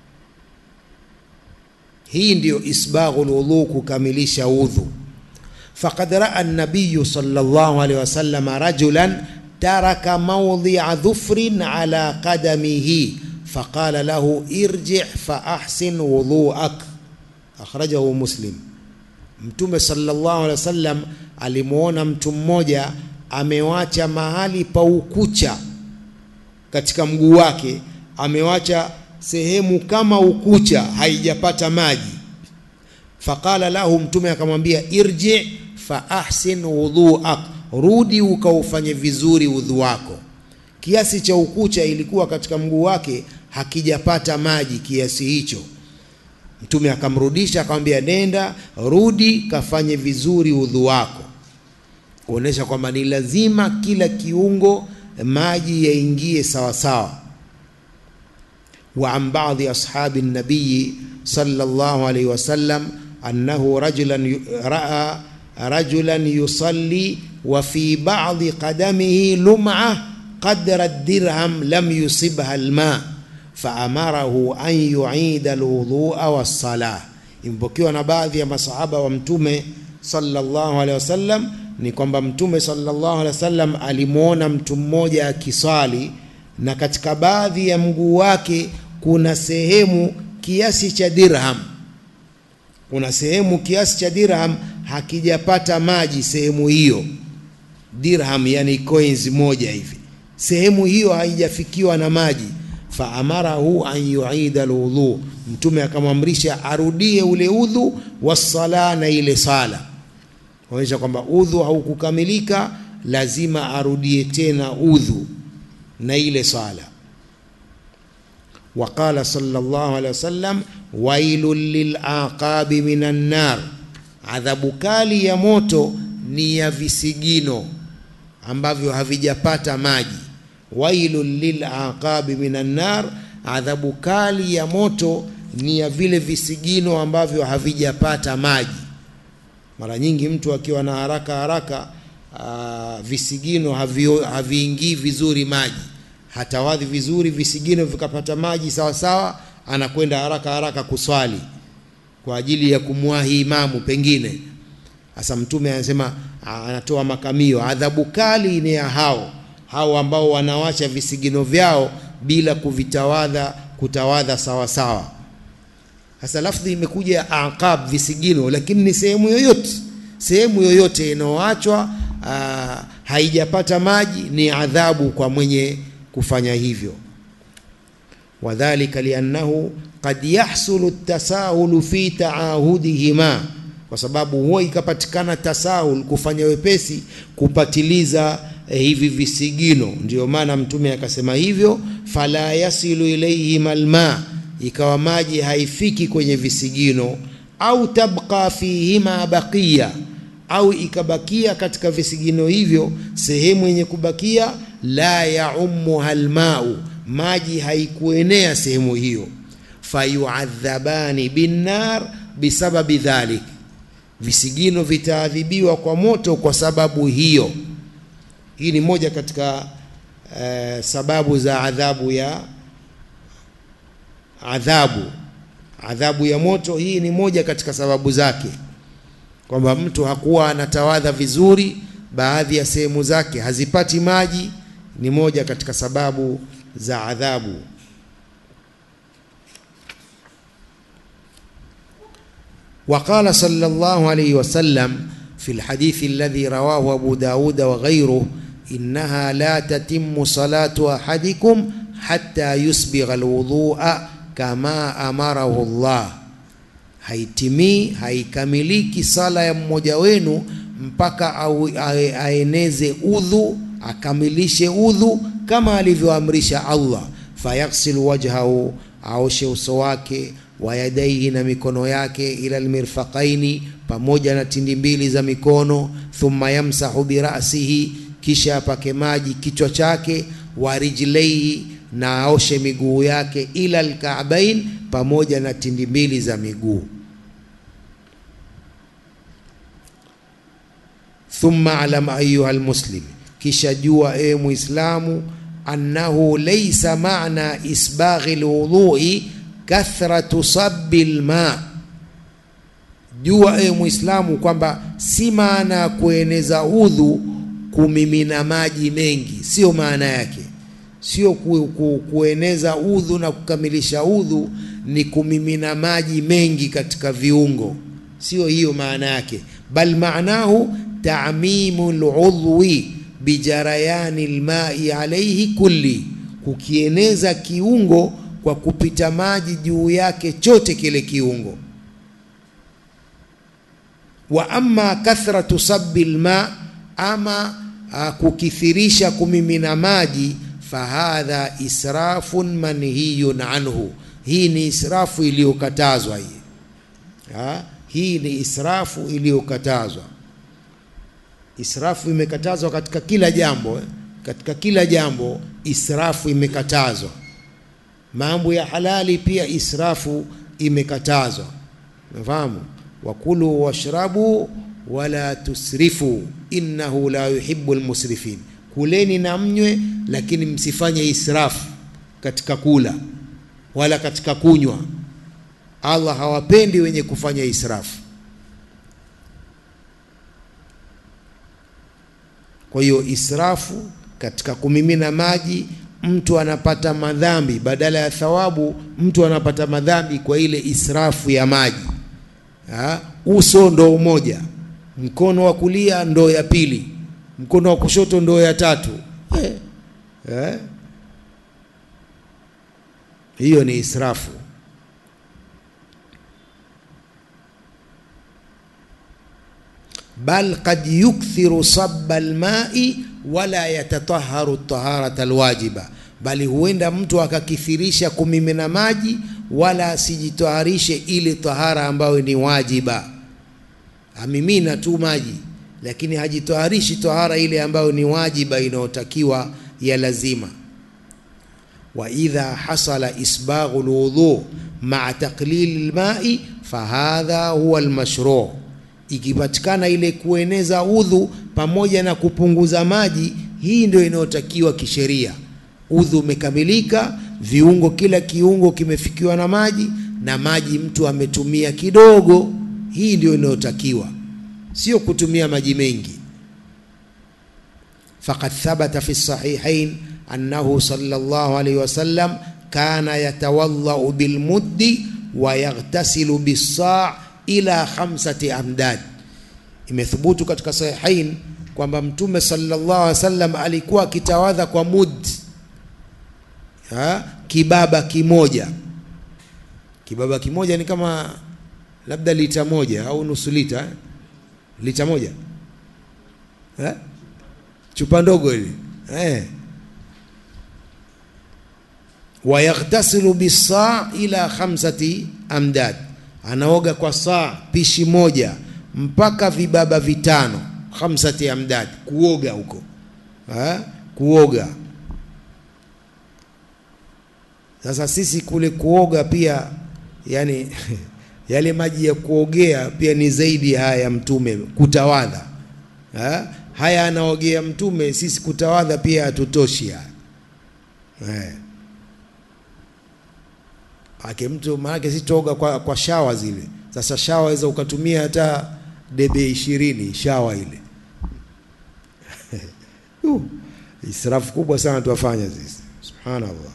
Hii ndiyo isbaghu lwudhu, kukamilisha udhu. Faqad raa an-nabiy sallallahu alayhi wasallam rajulan taraka mawdhi'a dhufrin ala qadamihi faqala lahu irji' fa ahsin wudhu'ak, akhrajahu Muslim. Mtume sallallahu alayhi wasallam alimuona mtu mmoja amewacha mahali pa ukucha katika mguu wake, amewacha sehemu kama ukucha haijapata maji. Faqala lahu, mtume akamwambia irji fa ahsin wudhuak, rudi ukaufanye vizuri udhu wako. Kiasi cha ukucha ilikuwa katika mguu wake hakijapata maji kiasi hicho. Mtume akamrudisha akamwambia, nenda rudi kafanye vizuri udhu wako, kuonesha kwamba ni lazima kila kiungo maji yaingie sawa sawa. Wa an ba'dhi ashabi nabiyi sallallahu alayhi wasallam annahu rajulan raa rajulan yusalli wa fi ba'dhi qadamihi lum'a qadra ad-dirham lam yusibha al-ma faamarahu an yu'ida al-wudhu'a was-salah. Imepokewa na baadhi ya masahaba wa Mtume sallallahu alayhi wasallam ni kwamba Mtume sallallahu alayhi wasallam alimwona mtu mmoja akiswali na katika baadhi ya mguu wake kuna sehemu kiasi cha dirham, kuna sehemu kiasi cha dirham hakijapata maji. Sehemu hiyo dirham, yani coins moja hivi, sehemu hiyo haijafikiwa na maji. Faamarahu an yuida alwudhu, Mtume akamwamrisha arudie ule udhu, wassala, na ile sala, kuonyesha kwamba udhu haukukamilika, lazima arudie tena udhu na ile sala. Waqala sallallahu alaihi wasallam, wailun lilaqabi minan nar, adhabu kali ya moto ni ya visigino ambavyo havijapata maji. Wailun lilaqabi minan nar, adhabu kali ya moto ni ya vile visigino ambavyo havijapata maji. Mara nyingi mtu akiwa na haraka haraka, aa, visigino haviingii vizuri maji hatawadhi vizuri, visigino vikapata maji sawa sawa, anakwenda haraka haraka kuswali kwa ajili ya kumwahi imamu pengine. Sasa Mtume anasema, anatoa makamio, adhabu kali ni ya hao hao ambao wanawacha visigino vyao bila kuvitawadha, kutawadha sawa sawa. Sasa lafdhi imekuja ya aqab, visigino, lakini ni sehemu yoyote, sehemu yoyote inayoachwa haijapata maji ni adhabu kwa mwenye kufanya hivyo. Wadhalika liannahu qad yahsulu tasahulu fi taahudihima, kwa sababu huwa ikapatikana tasahul, kufanya wepesi kupatiliza eh, hivi visigino. Ndiyo maana Mtume akasema hivyo, fala yasilu ilaihima alma, ikawa maji haifiki kwenye visigino, au tabqa fihima baqiya, au ikabakia katika visigino hivyo sehemu yenye kubakia la yaumuha almau, maji haikuenea sehemu hiyo. Fayuadhabani binnar bisababi dhalik, visigino vitaadhibiwa kwa moto kwa sababu hiyo. Hii ni moja katika eh, sababu za adhabu ya adhabu adhabu ya moto. Hii ni moja katika sababu zake, kwamba mtu hakuwa anatawadha vizuri, baadhi ya sehemu zake hazipati maji, ni moja katika sababu za adhabu. Waqala sallallahu alayhi wasallam fi lhadithi alladhi rawahu Abu Dauda wa ghayruh innaha la tatimmu salatu ahadikum hatta yusbigha alwudhu'a kama amarahu Allah, haitimii haikamiliki sala ya mmoja wenu mpaka au aeneze udhu akamilishe udhu kama alivyoamrisha Allah. Fayaghsil wajhahu, aoshe uso wake, wa yadaihi, na mikono yake, ila almirfaqaini, pamoja na tindi mbili za mikono. Thumma yamsahu birasihi, kisha apake maji kichwa chake, wa rijlaihi na aoshe miguu yake ila alkaabain, pamoja na tindi mbili za miguu. Thumma alam ayuha almuslim, kisha jua ewe Muislamu, annahu laysa maana isbaghi alwudhui kathratu sabbi alma, jua ewe Muislamu kwamba si maana ya kueneza udhu kumimina maji mengi, sio maana yake sio ku, ku, kueneza udhu na kukamilisha udhu ni kumimina maji mengi katika viungo, sio hiyo maana yake, bal maanahu ta'mimu ludhwi bijarayani lmai alaihi kulli, kukieneza kiungo kwa kupita maji juu yake chote kile kiungo. Wa amma kathratu sabbi lma, ama a, kukithirisha kumimina maji fahadha israfun manhiyun anhu, hii ni israfu iliyokatazwa. Hii ha? hii ni israfu iliyokatazwa. Israfu imekatazwa katika kila jambo eh? Katika kila jambo israfu imekatazwa. Mambo ya halali pia israfu imekatazwa. Nafahamu, wakulu washrabu wala tusrifu innahu la yuhibbu almusrifin Kuleni na mnywe, lakini msifanye israfu katika kula wala katika kunywa. Allah hawapendi wenye kufanya israfu. Kwa hiyo israfu katika kumimina maji, mtu anapata madhambi badala ya thawabu, mtu anapata madhambi kwa ile israfu ya maji. Ha? Uso ndoo moja, mkono wa kulia ndoo ya pili mkono wa kushoto ndoo ya tatu eh, eh. Hiyo ni israfu. Bal qad yukthiru sabba almai wala yatataharu taharata alwajiba, bali huenda mtu akakithirisha kumimina maji wala asijitaharishe ile tahara ambayo ni wajiba, amimina tu maji lakini hajitaharishi tahara ile ambayo ni wajiba inayotakiwa ya lazima. Wa idha hasala isbaghu alwudhu maa taqlili lmai fahadha huwa almashru, ikipatikana ile kueneza udhu pamoja na kupunguza maji, hii ndio inayotakiwa kisheria. Udhu umekamilika, viungo, kila kiungo kimefikiwa na maji, na maji mtu ametumia kidogo, hii ndio inayotakiwa sio kutumia maji mengi. Faqad thabata fi sahihain annahu sallallahu alayhi wasallam kana yatawadhau bilmuddi wa yaghtasilu bis-sa' ila khamsati amdad. Imethubutu katika sahihain kwamba Mtume sallallahu alayhi wasallam alikuwa akitawadha kwa mud, ha? kibaba kimoja. Kibaba kimoja ni kama labda lita moja au nusu lita eh? lita moja eh? chupa ndogo hili eh. Wayaghtasilu bisaa ila khamsati amdad, anaoga kwa saa pishi moja mpaka vibaba vitano. Khamsati amdad, kuoga huko eh? kuoga. Sasa sisi kule kuoga pia yani yale maji ya kuogea pia ni zaidi haya ya Mtume kutawadha ha? haya anaogea Mtume, sisi kutawadha pia hatutoshi haya eh. Ake mtu maanake si toga kwa, kwa shawa zile. Sasa shawa waweza ukatumia hata debe ishirini shawa ile uh, israfu kubwa sana tuwafanya sisi, subhanallah.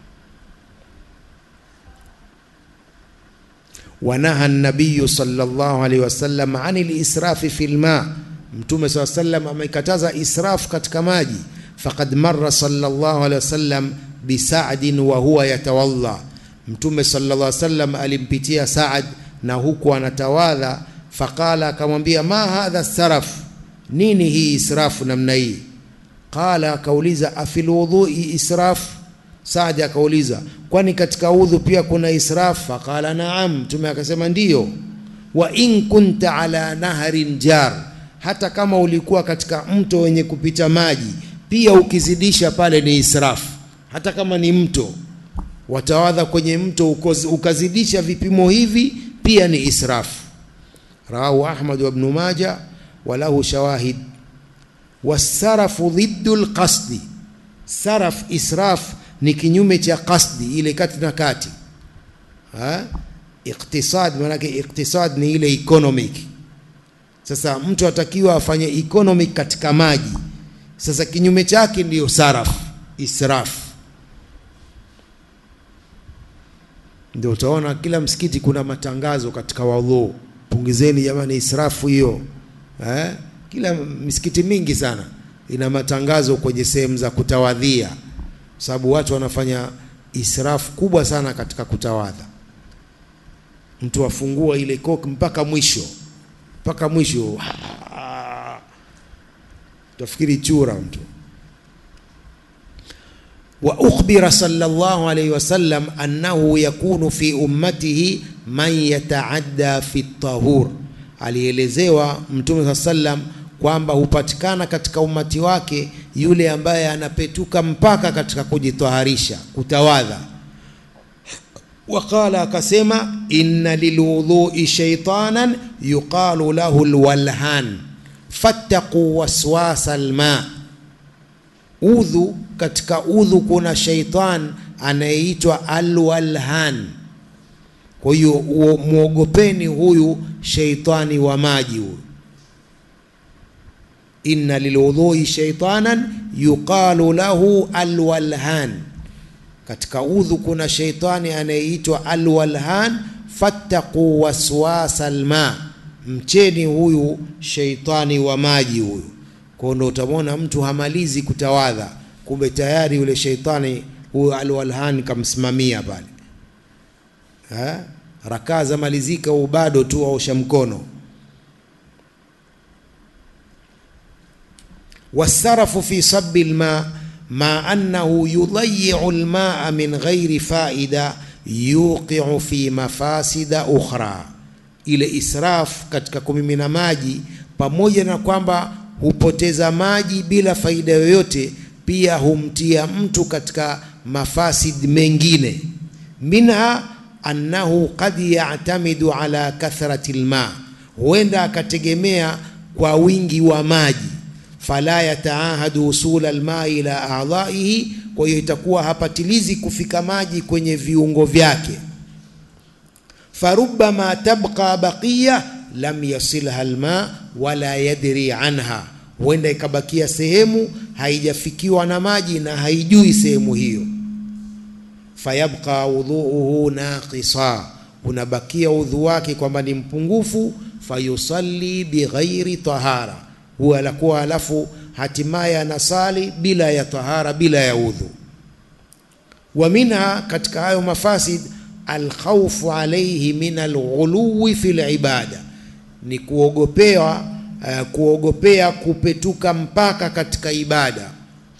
Wanaha nabiyu sallallahu alaihi wasallam ani lisrafi fi lma, Mtume saa sallam amekataza israfu katika maji. Faqad marra sallallahu alaihi wasallam bisadin wa huwa yatawalla, Mtume sallallahu alaihi wasallam alimpitia Saad na huku anatawadha. Faqala, akamwambia ma hadha saraf, nini hii israfu namna hii? Qala, akauliza afil wudhui israf Saadi akauliza kwani katika udhu pia kuna israf? Faqala naam, Mtume akasema ndiyo. Wa in kunta ala naharin jar, hata kama ulikuwa katika mto wenye kupita maji pia ukizidisha pale ni israf. Hata kama ni mto watawadha kwenye mto ukazidisha vipimo hivi pia ni israf. Rawahu Ahmad wa Ibn Majah wa lahu shawahid. Wasarafu dhiddu lqasdi, saraf israf ni kinyume cha qasdi, ile kati na kati. Iktisad maanake iktisad ni ile economic. Sasa mtu atakiwa afanye economic katika maji. Sasa kinyume chake ndiyo saraf, israf. Ndio utaona kila msikiti kuna matangazo katika wadhu, pungizeni jamani israfu hiyo eh? Kila misikiti mingi sana ina matangazo kwenye sehemu za kutawadhia sababu watu wanafanya israfu kubwa sana katika kutawadha. Mtu afungua ile koki mpaka mwisho mpaka mwisho, tafikiri chura mtu. Wa ukhbira sallallahu alayhi wasallam annahu yakunu fi ummatihi man yataadda fi tahur, alielezewa Mtume saa sallam kwamba hupatikana katika umati wake yule ambaye anapetuka mpaka katika kujitaharisha kutawadha. Waqala, akasema inna lilwudhui shaitanan yuqalu lahu alwalhan fattaqu waswasa alma, udhu katika udhu kuna shaitan anayeitwa alwalhan. Kwa hiyo mwogopeni huyu shaitani wa maji huyu inna lilwudhui shaitanan yuqalu lahu alwalhan, katika udhu kuna shaitani anayeitwa alwalhan. Fattaqu waswasa alma, mcheni huyu shaitani wa maji huyu. Kwa ndo utamwona mtu hamalizi kutawadha, kumbe tayari yule shaitani huyu alwalhan kamsimamia pale, rakaa za malizika, huu bado tu aosha mkono wasarafu fi sabi lma ma annahu yudayiu lmaa min ghairi faida yuqiu fi mafasida ukhra, ile israf katika kumimina maji, pamoja na kwamba hupoteza maji bila faida yoyote, pia humtia mtu katika mafasid mengine. Minha annahu qad ya'tamidu ala kathrati lma, huenda akategemea kwa wingi wa maji fala yataahadu usula almai ila a'dha'ihi, kwa hiyo itakuwa hapatilizi kufika maji kwenye viungo vyake. Farubbama tabqa baqiya lam yasilha alma wala yadri anha, huenda ikabakia sehemu haijafikiwa na maji na haijui sehemu hiyo. Fayabqa wudhuuhu naqisa, unabakia udhu wake kwamba ni mpungufu. Fayusalli bighairi tahara huwa anakuwa alafu hatimaye anasali bila ya tahara, bila ya udhu. Wa minha, katika hayo mafasid, alkhawfu alayhi min alghuluwi fi libada, ni kuogopea uh, kuogopea kupetuka mpaka katika ibada.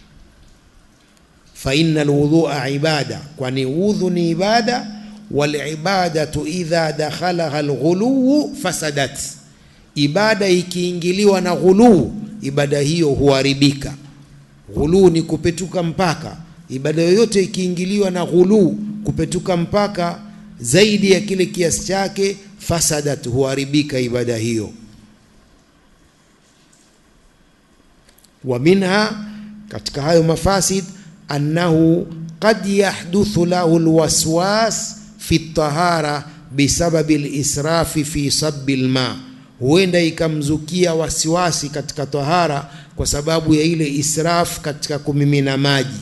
Fa inna alwudhua ibada, kwani udhu ni ibada. Walibadatu idha dakhalaha alghuluwu fasadat ibada ikiingiliwa na ghuluu, ibada hiyo huharibika. Ghuluu ni kupetuka mpaka. Ibada yoyote ikiingiliwa na ghuluu, kupetuka mpaka zaidi ya kile kiasi chake, fasadat, huharibika ibada hiyo. wa minha katika hayo mafasid annahu qad yahduthu lahu alwaswas fi tahara bisababi lisrafi fi sabbi lma, huenda ikamzukia wasiwasi katika tahara kwa sababu ya ile israf katika kumimina maji.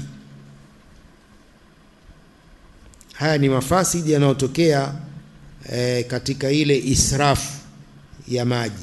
Haya ni mafasidi yanayotokea eh, katika ile israfu ya maji.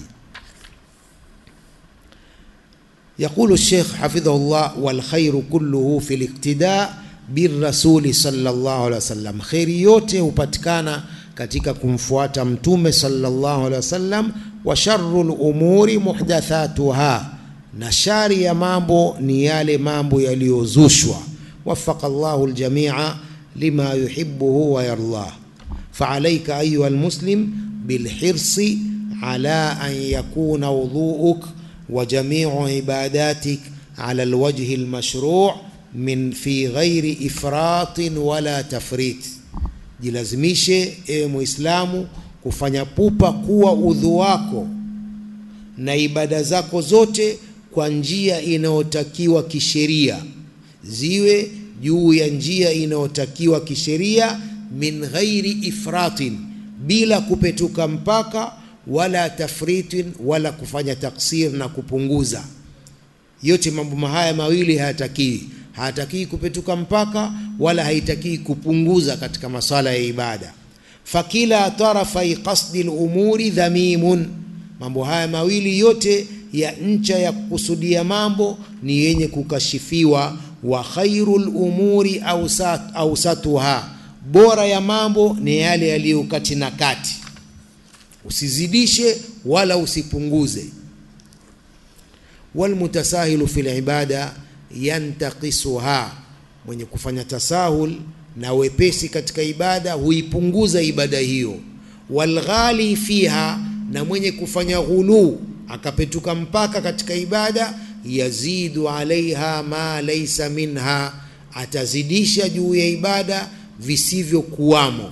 Yaqulu Sheikh hafidhahullah, wal khairu kulluhu fi liqtida birrasuli sallallahu alaihi wasallam, kheri yote hupatikana katika kumfuata mtume sallallahu alaihi wasallam. Wa sharrul umuri muhdathatuha, na shari ya mambo ni yale mambo yaliyozushwa. Wafaqa Allahu aljamia lima yuhibbuhu wa yardah. Faalaika ayuha almuslim bilhirsi ala an yakuna wudhuuk wa jamiu ibadatik ala alwajhi almashru' min fi ghairi ifratin wala tafrit, jilazimishe ewe Muislamu kufanya pupa kuwa udhu wako na ibada zako zote kwa njia inayotakiwa kisheria, ziwe juu ya njia inayotakiwa kisheria, min ghairi ifratin, bila kupetuka mpaka, wala tafritin, wala kufanya taksir na kupunguza. Yote mambo haya mawili hayatakiwi hatakii kupetuka mpaka wala haitakii kupunguza katika masala ya ibada. Fakila tarafai qasdi lumuri dhamimun, mambo haya mawili yote ya ncha ya kukusudia mambo ni yenye kukashifiwa. Wa khairu lumuri ausatuha, bora ya mambo ni yale yaliyo kati na kati, usizidishe wala usipunguze. Walmutasahilu fi libada yantaqisuha, mwenye kufanya tasahul na wepesi katika ibada huipunguza ibada hiyo. Walghali fiha, na mwenye kufanya ghuluu akapetuka mpaka katika ibada, yazidu alaiha ma laisa minha, atazidisha juu ya ibada visivyokuwamo.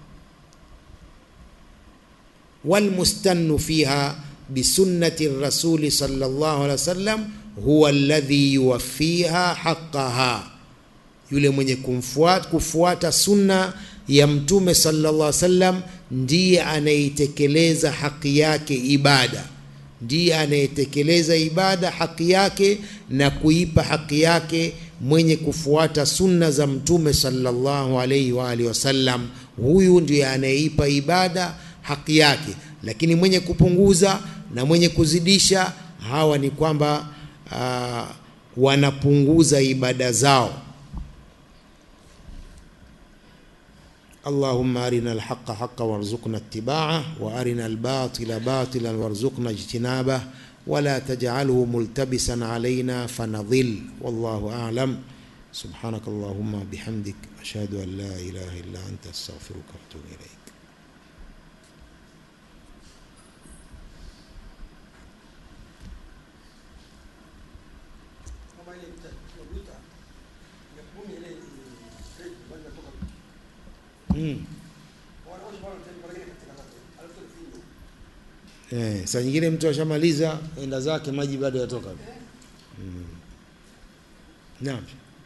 Walmustannu fiha bisunnati rasuli sallallahu alaihi wasallam huwa alladhi yuwaffiha haqqaha, yule mwenye kumfuata kufuata sunna ya mtume sallallahu alaihi wasallam ndiye anayetekeleza haki yake ibada, ndiye anayetekeleza ibada haki yake na kuipa haki yake mwenye kufuata sunna za mtume sallallahu alaihi wa alihi wasallam, huyu ndiye anayeipa ibada haki yake. Lakini mwenye kupunguza na mwenye kuzidisha, hawa ni kwamba Uh, wanapunguza ibada zao. Allahumma arina alhaqa haqqan warzuqna ittiba'ah wa arina albatila batilan warzuqna ijtinabah wala taj'alhu multabisan alayna fanadhil wallahu a'lam subhanaka allahumma bihamdik ashhadu an la ilaha illa anta astaghfiruka wa atubu ilayk Mm. Eh, saa nyingine mtu ashamaliza enda zake maji bado yatoka. Mm. Naam.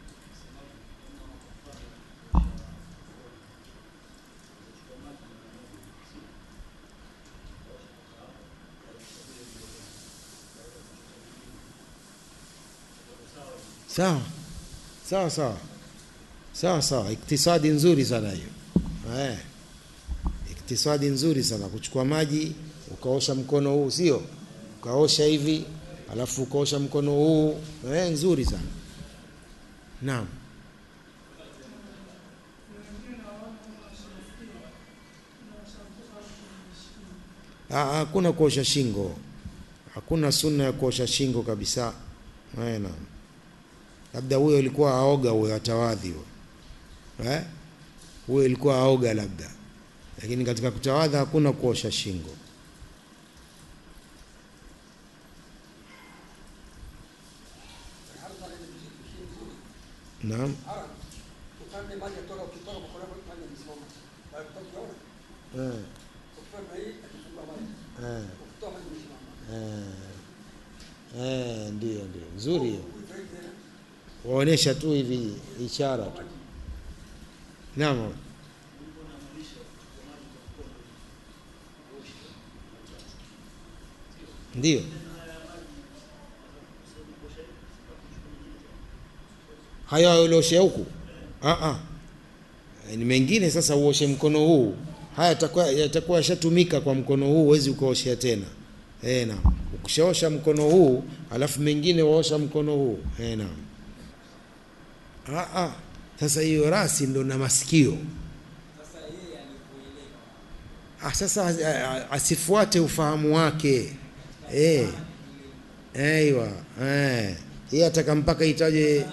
Sawa. Sawa sawa. Sawa sawa, iktisadi nzuri sana hiyo. Eh, iktisadi nzuri sana kuchukua maji ukaosha mkono huu, sio ukaosha hivi alafu ukaosha mkono huu eh, nzuri sana naam. Hakuna kuosha shingo, hakuna sunna ya kuosha shingo kabisa. Eh, naam, labda huyo ilikuwa aoga, huyo atawadhi huyo eh huyo ilikuwa aoga labda, lakini katika kutawadha hakuna kuosha shingo. Naam, Eh, ndio ndio nzuri hiyo. Waonesha tu hivi ishara tu. Naam. Ndio. Haya ulioshe huku? Ah ah. Ni mengine sasa uoshe mkono huu. Haya yatakuwa yatakuwa yashatumika kwa mkono huu, huwezi ukaoshea tena. Eh, naam. Ukishaosha mkono huu, alafu mengine waosha mkono huu. Eh, naam. Ah ah. Sasa hiyo rasi ndo na masikio. Ah, sasa a- a- asifuate ufahamu wake. Eh. Aiwa. Eh. Yeye ataka mpaka itaje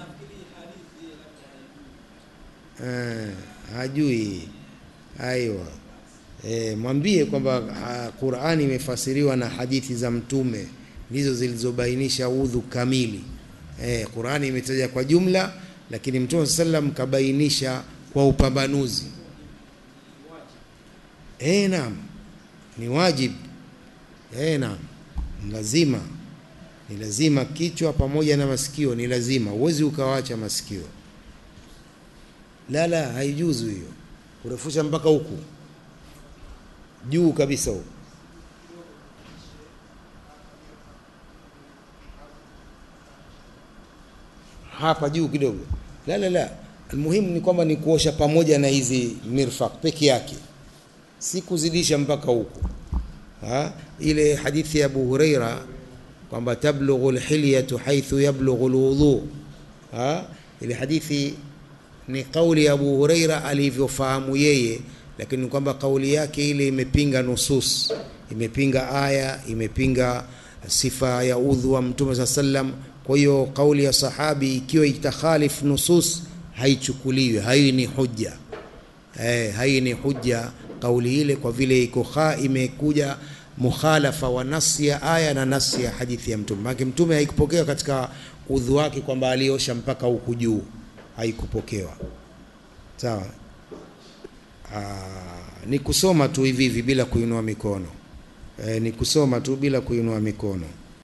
eh, hajui. Aiwa. E, mwambie kwamba ah, Qur'ani imefasiriwa na hadithi za Mtume ndizo zilizobainisha udhu kamili. E, Qur'ani imetaja kwa jumla, lakini Mtume sallam kabainisha kwa upambanuzi. E, naam, ni wajib. E, naam, ni lazima, ni lazima kichwa pamoja na masikio, ni lazima. Huwezi ukawacha masikio. La, la, haijuzu hiyo, kurefusha mpaka huku juu kabisa huko. Hapa juu kidogo. La la la. Almuhimu ni kwamba ni kuosha pamoja na hizi mirfaq peke yake. Si kuzidisha mpaka huko. Ha? Ile hadithi ya Abu Huraira kwamba tablughu alhilyatu haythu yablughu alwudu. Ha? Ile hadithi ni kauli ya Abu Huraira alivyofahamu yeye lakini kwamba kauli yake ile imepinga nusus, imepinga aya, imepinga sifa ya udhu wa Mtume saa sallam. Kwa hiyo kauli ya sahabi ikiwa itakhalif nusus haichukuliwi, hai ni hujja eh, hai ni hujja kauli ile, kwa vile iko kha imekuja mukhalafa wa nasi ya aya na nasi ya hadithi ya Mtume. Maana Mtume haikupokea katika udhu wake kwamba aliosha mpaka huku juu, haikupokewa. Sawa. Aa, ni kusoma tu hivi hivi bila kuinua mikono e, ni kusoma tu bila kuinua mikono.